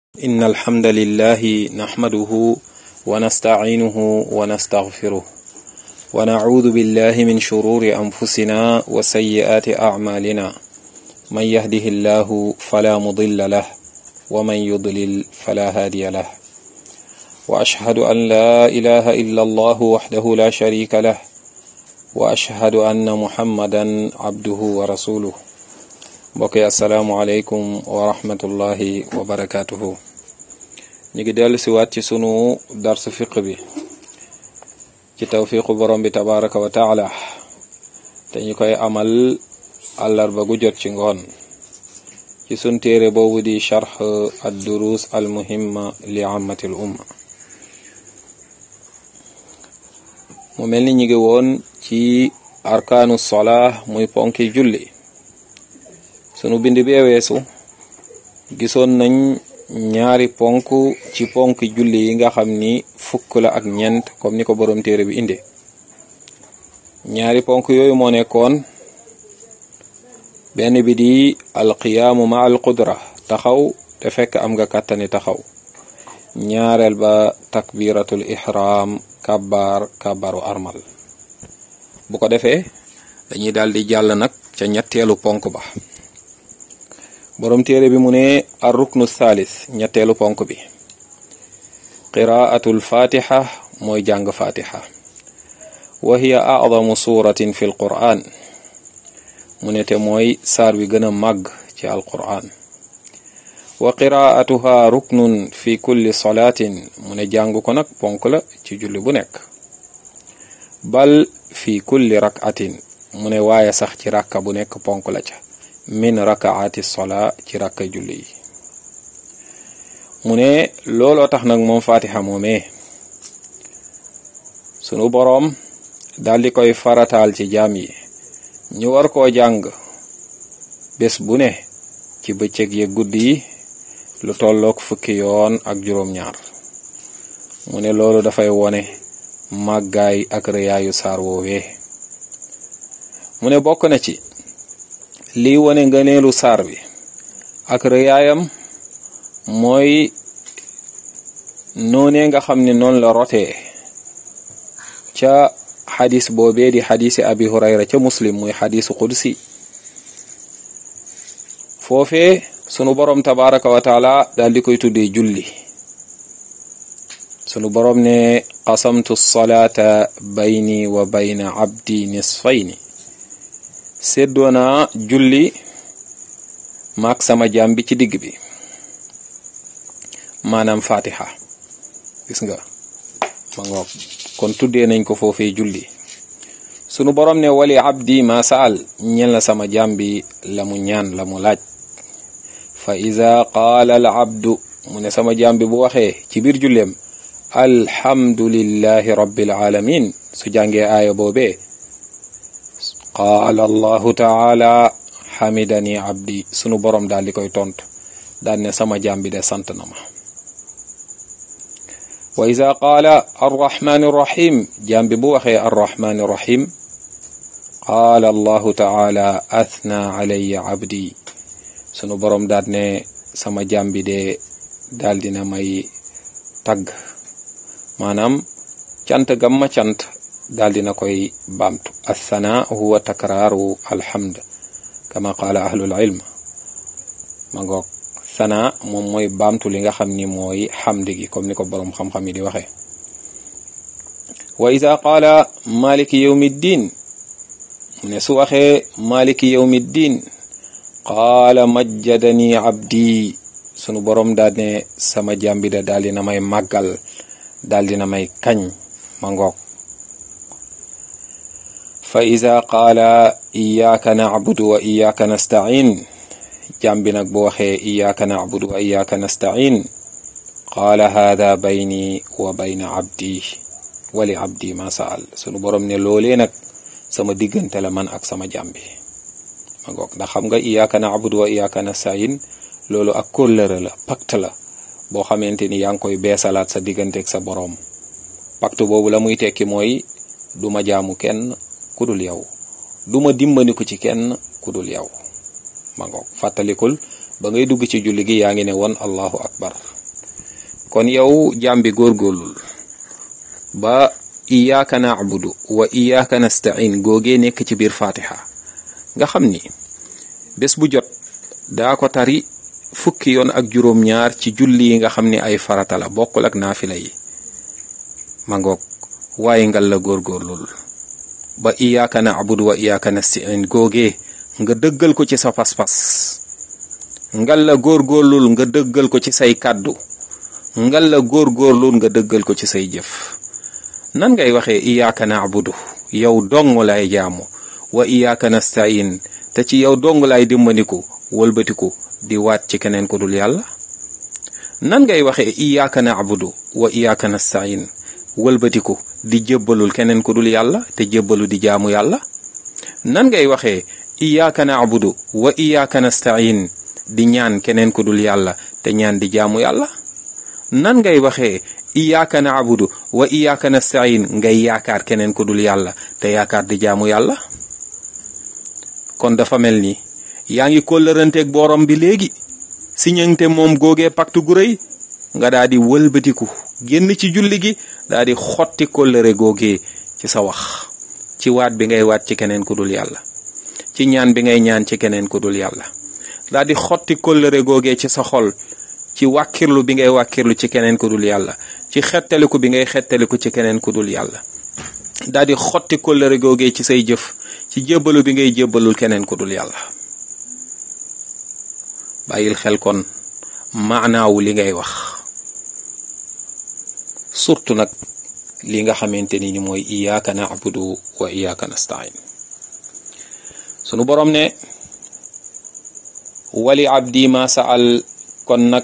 إن الحمد لله نحمده ونستعينه ونستغفره ونعوذ بالله من شرور أنفسنا وسيئات أعمالنا من يهده الله فلا مضل له ومن يضلل فلا هادي له وأشهد أن لا إله إلا الله وحده لا شريك له وأشهد أن محمدا عبده ورسوله mbokk yi asalaamualeykum wa rahmatullahi wa barakaatuhu ñu ngi dellu si waat ci sunu darsu fiq bi ci tawfiqu borom bi tabaraka wa taala te ñu koy amal àllarba gu jot ci ngoon ci sun téere boobu di charx ad durus al muhimma li ammati l umma mu mel ni ñu ngi woon ci arkaanu sola muy ponki julli sunu bind bee weesu gisoon nañ ñaari ponk ci ponk julli yi nga xam ni fukk la ak ñeent comme ni ko borom téere bi inde ñaari ponk yooyu moo nekkoon benn bi di alqiyaamu ma al qudra taxaw te fekk am nga kàttani taxaw ñaareel ba takbiratul ihram kabbar kabbaru armal bu ko defee dañuy daal di jàll nag ca ñetteelu ponk ba borom téere bi mu ne ar ruknu thalith ñetteelu ponk bi qiraatul fatiha mooy jàng fatiha wa hiya a'zamu suratin fi l quran mu ne te mooy saar wi gën a màgg ci al quran wa qiraatuha ruknun fi kulli salatin mu ne jàng ko nag ponk la ci julli bu nekk bal fi kulli rakatin mu ne waaye sax ci rakka bu nekk ponk la ca min rakaati sola ci rakka julli yi mu ne looloo tax nag moom fatiha moomee sunu boroom daal di koy farataal ci jaam yi ñu war koo jàng bés bu ne ci bëccëg ye guddi yi lu tollook fukki yoon ak juróom-ñaar mu ne loolu dafay wone màggaay ak rëyaayu saar woowee mu ne bokk na ci lii wone ngëneelu saar bi ak rëyaayam mooy noonee nga xam ne noonu la rotee ca xadis boobee di xadisi abi hurayra ca muslim muy xadisu qudsi foofee sunu boroom tabaraka wa taala daal di koy tuddee julli sunu boroom ne qasamtu salaata bayni wa bayna abdi nisfayni séddoo naa julli maak sama jaam bi ci digg bi maanaam fatiha gis nga ma ngoog kon tuddee nañ ko foofee julli sunu borom ne wali abdi ma saal ñel na sama jaam bi la mu ñaan la mu laaj fa iza qaala al abdu mu ne sama jaam bi bu waxee ci biir julleem alhamdulillahi rabbil alamin su jàngee aaya boobee qaala allahu taala xamidani abdi sunu borom daal di koy tontu daal ne sama jaam bi de sant na ma wa ida qaala arrahmani irrahim jaam bi bu waxee arrahmani irrahim qaala allahu taala athna alayya abdi sunu borom daal ne sama jaam bi de daal dina may tagg maanaam cant gamma cant daal dina koy baamtu althana huwa takraaru alhamd kama qaala ahlul ilm ma ngoog thana moom mooy baamtu li nga xam ni mooy xamd gi comme ni ko boroom xam-xam yi di waxee wa ida qaala maliki yawmi ddin mu ne su waxee maliki yawmi ddin qaala majjadani abdi sunu boroom daal ne sama jàmbi da daal dina may màggal daal dina may kañ ma ngoog fa ida qaala iyaaka nacbudu wa iyaaka nastain jàmbi nag bu waxee iyaaka nacbudu wa iyaaka nastain qaala haada bayni wa bayna abdi wali abdi ma saal sunu borom ne loolee nag sama diggante la man ak sama jàmbi ma ngoog ndax xam nga iyaaka nacbudu wa iyaaka nastain loolu ak kóllëre la pacte la boo xamante ni yaa ngi koy beesalaat sa digganteeg sa boroom pacte boobu la muy tekki mooy du ma jaamu kenn ku dul yow du ma dimbandiku ci kenn ku dul yow ma ngoog fàttalikul ba ngay dugg ci julli gi yaa ngi ne woon allahu akbar kon yow jaam bi góorgóorlul ba iyaaka naabudu wa iyaaka nastain googee nekk ci biir fatiha nga xam ni bés bu jot daa ko tari fukki yoon ak juróom-ñaar ci julli yi nga xam ni ay farata la bokkul ak naafila yi ma ngoog waaye ngal la góorgóorlul ba iyaaka naabudu wa iyaaka nastain googee nga dëggal ko ci sa pas-pas ngal la góorgóorlul nga dëggal ko ci say kàddu ngal la góorgóorlul nga dëggal ko ci say jëf nan ngay waxee iyaaka naabudu yow dong lay jaamu wa iyaaka nastain te ci yow dong lay dimbandiku wëlbatiku di waat ci keneen ku dul yàlla nan ngay waxee iyaaka naabudu wa iyaaka nastain wëlbatiku di jébbalul keneen ku dul yàlla te jébbalu di jaamu yàlla nan ngay waxee iyaaka naabudu wa iyaaka nastain di ñaan keneen ku dul yàlla te ñaan di jaamu yàlla nan ngay waxee iyaaka naabudu wa iyaaka nastain ngay yaakaar keneen ku dul yàlla te yaakaar di jaamu yàlla kon dafa mel ni yaa ngi kóllëranteeg borom bi léegi si ñëngte moom googee pacte gu rëy nga daa di wëlbatiku génn ci julli gi daa di xotti kóllëre googee ci sa wax ci waat bi ngay waat ci keneen ku dul yàlla ci ñaan bi ngay ñaan ci keneen ku dul yàlla daa di xotti kóllëre googee ci sa xol ci wàkkirlu bi ngay wàkkirlu ci keneen ku dul yàlla ci xettaliku bi ngay xettaliku ci keneen ku dul yàlla daa di xotti kóllëre googee ci say jëf ci jébbalu bi ngay jébbalul keneen ku dul yàlla bàyyil xel kon maanaawu li ngay wax surtout nag li nga xamante ni ni mooy iyaaka naabudu wa iyaaka nastain sunu borom ne wali abdi ma saal kon nag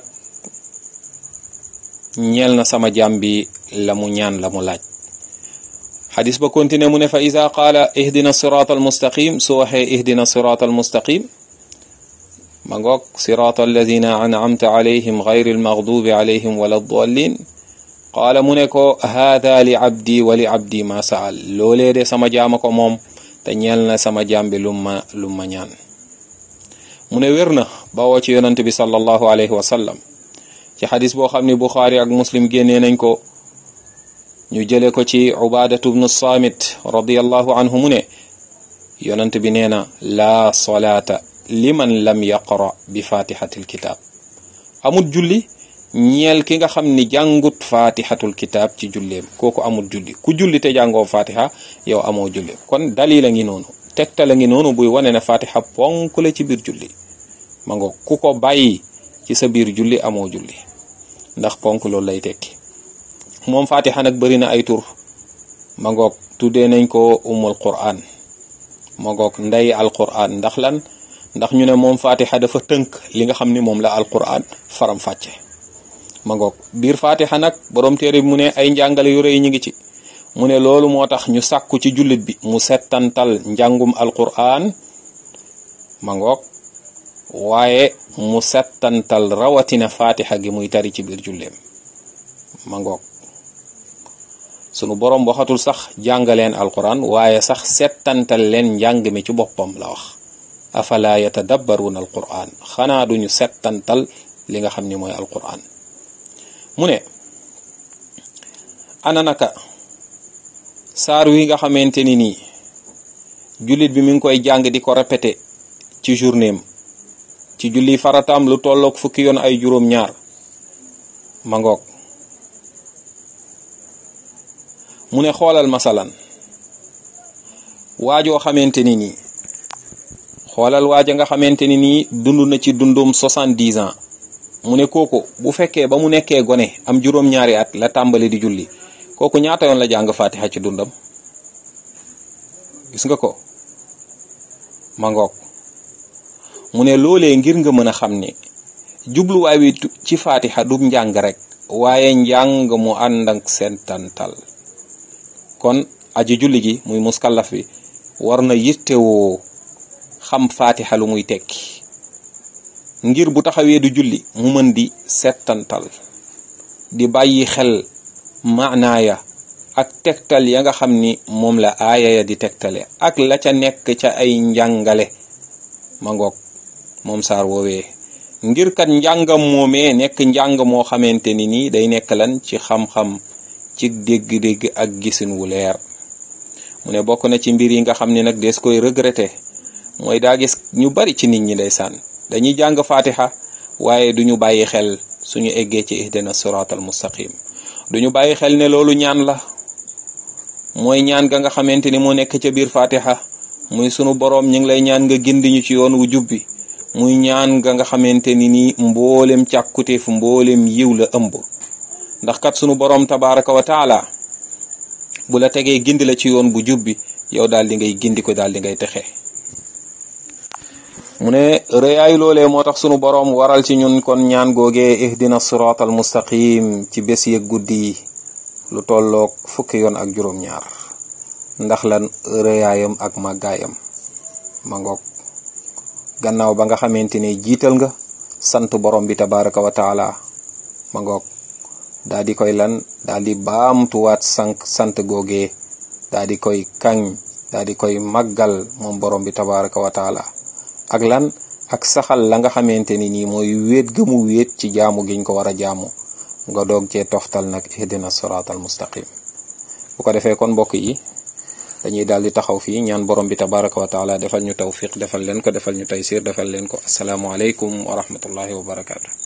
ñeel na sama jaam bi la mu ñaan la mu laaj xadis ba continué mu ne fa ida qaala ihdina siraat almustaqim su waxee ihdina siraat almustaqim ma ngoog siraat alladina an'amta alayhim gayri almaghdubi alayhim wala ddallin qaala mu ne ko haada li abdi wa li abdi ma saal loolee de sama jaama ko moom te ñeel na sama jaam bi lu ma lu ma ñaan mu ne wér na bawoo ci yonante bi sallallahu alayhi wa sallam ci xadis boo xam ne buxaari ak muslim génnee nañ ko ñu jële ko ci ubaadatu bnu saamit radiallahu anhu mu ne yonante bi nee na laa solaata liman lam yaqra bi fatihatil kitaab amut julli ñeel ki nga xam ni jàngut fatihatul kitaab ci julleem kooku amut julli ku julli te jàngoo fatiha yow amoo julli kon dalil a ngi noonu tegtal a ngi noonu buy wane ne fatiha ponk la ci biir julli ma ngo ku ko bàyyi ci sa biir julli amoo julli ndax ponk loolu lay tekki moom fatiha nag bëri na ay tur ma ngoog tuddee nañ ko umul quran ma ngoog ndey al quran ndax lan ndax ñu ne moom fatiha dafa tënk li nga xam ni moom la al quran faram fàcce ma ngoog biir fatiha nag borom téere bi mu ne ay njàngale yu rëy ñu ngi ci mu ne loolu moo tax ñu sàkku ci jullit bi mu settantal njàngum alquran ma ngoog waaye mu settantal rawatina fatiha gi muy tari ci biir julleem ma ngoog sunu borom waxatul sax jàngaleen alquran waaye sax settantal leen njàng mi ci boppam la wax afala yatadabbaruna alquran xanaa duñu settantal li nga xam ni mooy alquran mu ne ana naka saar wi nga xamante ni nii jullit bi mi ngi koy jàng di ko répété ci journéem ci julli farataam lu tolloog fukki yoon ay juróom-ñaar ma ngoog mu ne xoolal masalan waajoo xamante ni nii xoolal waaja nga xamante ni nii dund na ci dundum soixante-dix ans mu ne kooku bu fekkee ba mu nekkee gone am juróom-ñaari at la tàmbali di julli kooku ñaata yoon la jàng fatiha ci dundam gis nga ko ma ngoog mu ne loolee ngir nga mën a xam ne jubluwaay wi ci fatiha du njàng rek waaye njàng mu ànd ak sentantal kon aji julli gi muy muskallaf bi war na yittewoo xam fatiha lu muy tekki ngir bu taxawee du julli mu mën di settantal di bàyyi xel maanaaya ak tegtal ya nga xam ni moom la aaya ya di tegtale ak la ca nekk ca ay njàngale ma ngoog moom saar woowee ngir kat njàngam moomee nekk njàng moo xamante ni nii day nekk lan ci xam-xam ci dégg-dégg ak gisin wu leer mu ne bokk na ci mbir yi nga xam ne nag des koy regretter mooy daa gis ñu bari ci nit ñi ndeysaan dañuy jàng fatiha waaye duñu bàyyi xel suñu eggee ci ihdina siratal mustaqim duñu bàyyi xel ne loolu ñaan la mooy ñaan ga nga xamante ni moo nekk ca biir fatiha muy sunu boroom ñu ngi lay ñaan nga gindi ñu ci yoon wu jubbi muy ñaan ga nga xamante ni nii mboolem càkkuteef mboolem yiw la ëmb ndax kat sunu boroom tabaraka wa taala bu la tegee gindi la ci yoon bu jubbi yow daal di ngay gindi ko daal di ngay texe mu ne rëyaayu loolee moo tax sunu boroom waral ci ñun kon ñaan googee ihdina sirat al mustaqim ci bés yeeg guddi yi lu tolloog fukki yoon ak juróom-ñaar ndax lan rëyaayam ak màggaayam ma ngoog gannaaw ba nga xamante ne jiital nga sant borom bi tabaraka wa taala ma ngoog daa di koy lan daa di baamtuwaat sank sant googee daa di koy kañ daa di koy màggal moom borom bi tabaraka wa taala ak lan ak saxal la nga xamante ni nii mooy wéet gëmu wéet ci jaamu giñ ko war a jaamu nga doog cee toftal nag ihdina sirat al mustaqim bu ko defee kon mbokk yi dañuy daal di taxaw fii ñaan borom bi tabaraka wa taala defal ñu tawfiq defal leen ko defal ñu taysir defal leen ko asalaamualeykum wa rahmatullahi wa barakaatu